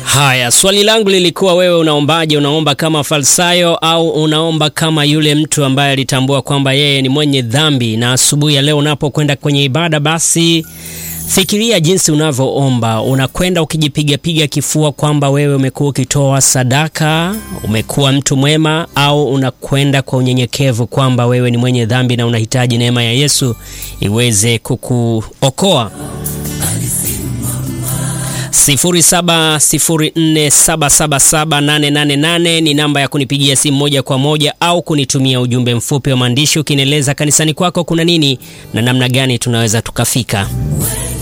Haya, swali langu lilikuwa wewe unaombaje? Unaomba kama Falsayo au unaomba kama yule mtu ambaye alitambua kwamba yeye ni mwenye dhambi? Na asubuhi ya leo unapokwenda kwenye ibada, basi fikiria jinsi unavyoomba. Unakwenda ukijipigapiga kifua kwamba wewe umekuwa ukitoa sadaka, umekuwa mtu mwema, au unakwenda kwa unyenyekevu kwamba wewe ni mwenye dhambi na unahitaji neema ya Yesu iweze kukuokoa? 0704777888 ni namba ya kunipigia simu moja kwa moja au kunitumia ujumbe mfupi wa maandishi ukinieleza kanisani kwako kuna nini na namna gani tunaweza tukafika.